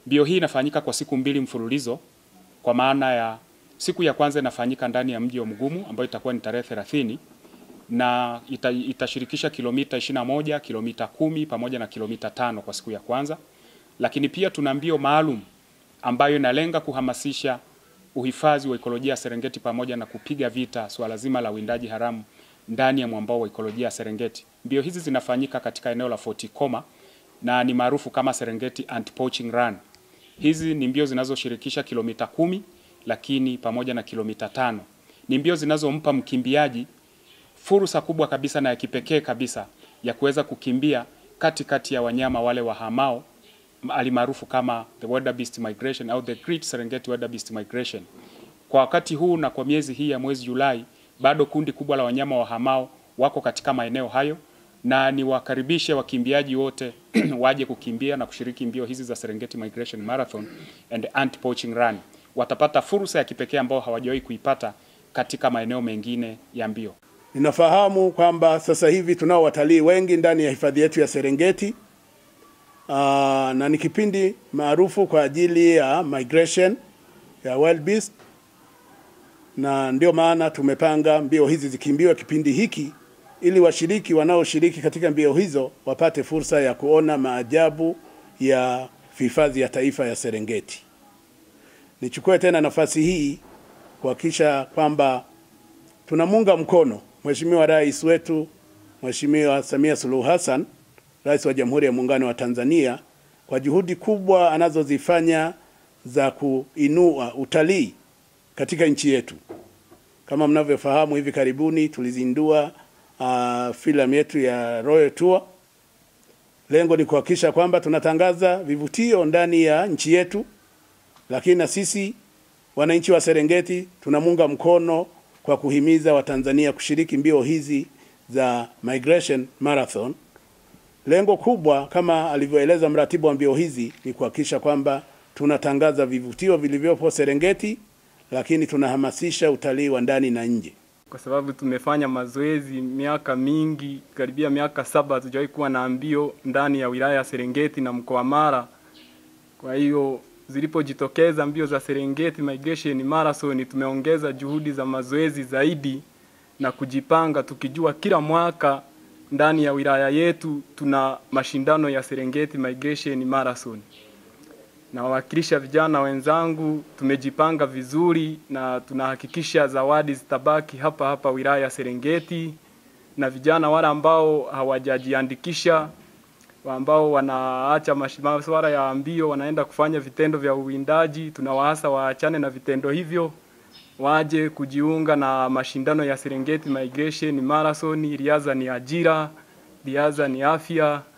Mbio hii inafanyika kwa siku mbili mfululizo, kwa maana ya siku ya kwanza inafanyika ndani ya mji wa Mgumu ambayo itakuwa ni tarehe 30 na ita, itashirikisha kilomita 21, kilomita kumi pamoja na kilomita tano kwa siku ya kwanza, lakini pia tuna mbio maalum ambayo inalenga kuhamasisha uhifadhi wa ekolojia ya Serengeti pamoja na kupiga vita swala zima la uwindaji haramu ndani ya mwambao wa ekolojia ya Serengeti. Mbio hizi zinafanyika katika eneo la Fort Koma na ni maarufu kama Serengeti Anti-Poaching Run. Hizi ni mbio zinazoshirikisha kilomita kumi lakini pamoja na kilomita tano. Ni mbio zinazompa mkimbiaji fursa kubwa kabisa na ya kipekee kabisa ya kuweza kukimbia katikati kati ya wanyama wale wahamao alimaarufu kama the wildebeest migration au the Great Serengeti wildebeest migration. Kwa wakati huu na kwa miezi hii ya mwezi Julai, bado kundi kubwa la wanyama wahamao wako katika maeneo hayo, na niwakaribishe wakimbiaji wote waje kukimbia na kushiriki mbio hizi za Serengeti Migration Marathon and Anti-Poaching Run. Watapata fursa ya kipekee ambao hawajawahi kuipata katika maeneo mengine ya mbio. Ninafahamu kwamba sasa hivi tunao watalii wengi ndani ya hifadhi yetu ya Serengeti. Aa, na ni kipindi maarufu kwa ajili ya migration ya wild beast, na ndio maana tumepanga mbio hizi zikimbiwe kipindi hiki ili washiriki wanaoshiriki katika mbio hizo wapate fursa ya kuona maajabu ya hifadhi ya taifa ya Serengeti. Nichukue tena nafasi hii kuhakikisha kwamba tunamunga mkono Mheshimiwa Rais wetu Mheshimiwa Samia Suluhu Hassan, Rais wa Jamhuri ya Muungano wa Tanzania kwa juhudi kubwa anazozifanya za kuinua utalii katika nchi yetu. Kama mnavyofahamu, hivi karibuni tulizindua uh, filamu yetu ya Royal Tour. Lengo ni kuhakikisha kwamba tunatangaza vivutio ndani ya nchi yetu, lakini na sisi wananchi wa Serengeti tunamunga mkono kwa kuhimiza Watanzania kushiriki mbio hizi za Migration Marathon. Lengo kubwa kama alivyoeleza mratibu wa mbio hizi ni kuhakikisha kwamba tunatangaza vivutio vilivyopo Serengeti, lakini tunahamasisha utalii wa ndani na nje. Kwa sababu tumefanya mazoezi miaka mingi, karibia miaka saba, hatujawahi kuwa na mbio ndani ya wilaya ya Serengeti na mkoa Mara. Kwa hiyo zilipojitokeza mbio za Serengeti Migration Marathon, tumeongeza juhudi za mazoezi zaidi na kujipanga, tukijua kila mwaka ndani ya wilaya yetu tuna mashindano ya Serengeti Migration Marathon. Na wawakilisha vijana wenzangu, tumejipanga vizuri na tunahakikisha zawadi zitabaki hapa hapa wilaya ya Serengeti, na vijana wale ambao hawajajiandikisha ambao wanaacha masuala ya mbio wanaenda kufanya vitendo vya uwindaji, tunawaasa waachane na vitendo hivyo, waje kujiunga na mashindano ya Serengeti Migration Marathon. Riadha ni ajira, riadha ni afya,